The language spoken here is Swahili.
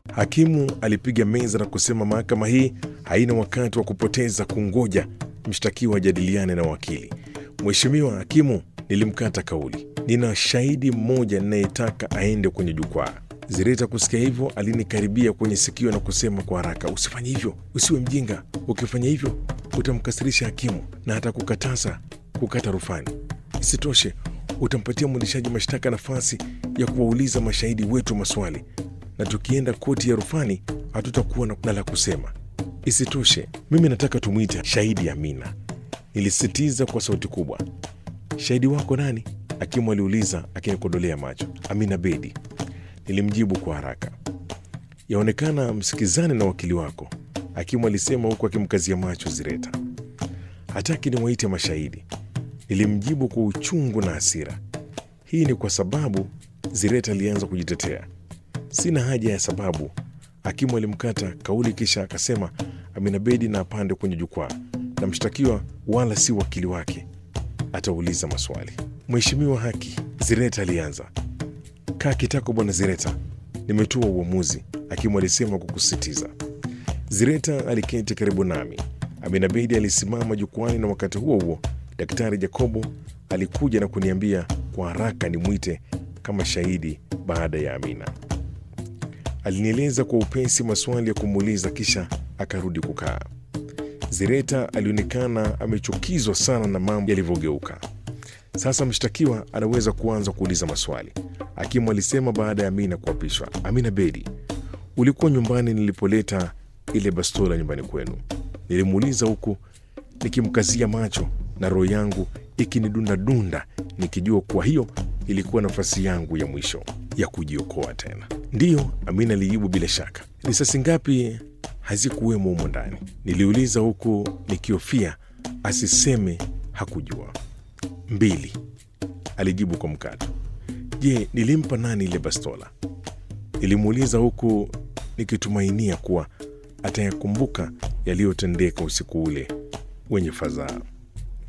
Hakimu alipiga meza na kusema mahakama hii haina wakati wa kupoteza kungoja mshtakiwa ajadiliane na wakili. Mheshimiwa hakimu, nilimkata kauli. Nina shahidi mmoja ninayetaka aende kwenye jukwaa. Zireta kusikia hivyo alinikaribia kwenye sikio na kusema kwa haraka, usifanye hivyo, usiwe mjinga. Ukifanya hivyo utamkasirisha hakimu na atakukataza kukata rufani. Isitoshe, utampatia mwendeshaji mashtaka nafasi ya kuwauliza mashahidi wetu maswali, na tukienda koti ya rufani hatutakuwa na la kusema. Isitoshe, mimi nataka tumwite shahidi Amina, nilisisitiza kwa sauti kubwa. Shahidi wako nani? Hakimu aliuliza akinikodolea macho. Amina Bedi, nilimjibu kwa haraka. Yaonekana msikizane na wakili wako, hakimu alisema huku akimkazia macho Zireta. Hataki niwaite mashahidi, nilimjibu kwa uchungu na hasira. Hii ni kwa sababu, Zireta alianza kujitetea. Sina haja ya sababu, hakimu alimkata kauli, kisha akasema Amina Bedi na apande kwenye jukwaa, na mshtakiwa wala si wakili wake atauliza maswali. Mheshimiwa haki, Zireta alianza. Kaa kitako bwana Zireta, nimetoa uamuzi, hakimu alisema kwa kusisitiza. Zireta aliketi karibu nami. Amina Bedi alisimama jukwani, na wakati huo huo Daktari Jacobo alikuja na kuniambia kwa haraka nimwite kama shahidi baada ya Amina. Alinieleza kwa upesi maswali ya kumuuliza, kisha akarudi kukaa. Zireta alionekana amechukizwa sana na mambo yalivyogeuka. Sasa mshtakiwa anaweza kuanza kuuliza maswali, hakimu alisema baada ya Amina kuapishwa. Amina Bedi, ulikuwa nyumbani nilipoleta ile bastola nyumbani kwenu? Nilimuuliza huku nikimkazia macho na roho yangu ikinidundadunda nikijua kuwa hiyo ilikuwa nafasi yangu ya mwisho ya kujiokoa tena. Ndiyo, Amina alijibu bila shaka. Risasi ngapi hazikuwemo humo ndani? Niliuliza huku nikihofia asiseme hakujua. Mbili, alijibu kwa mkato. Je, nilimpa nani ile bastola? Nilimuuliza huku nikitumainia kuwa atayakumbuka yaliyotendeka usiku ule wenye fadhaa.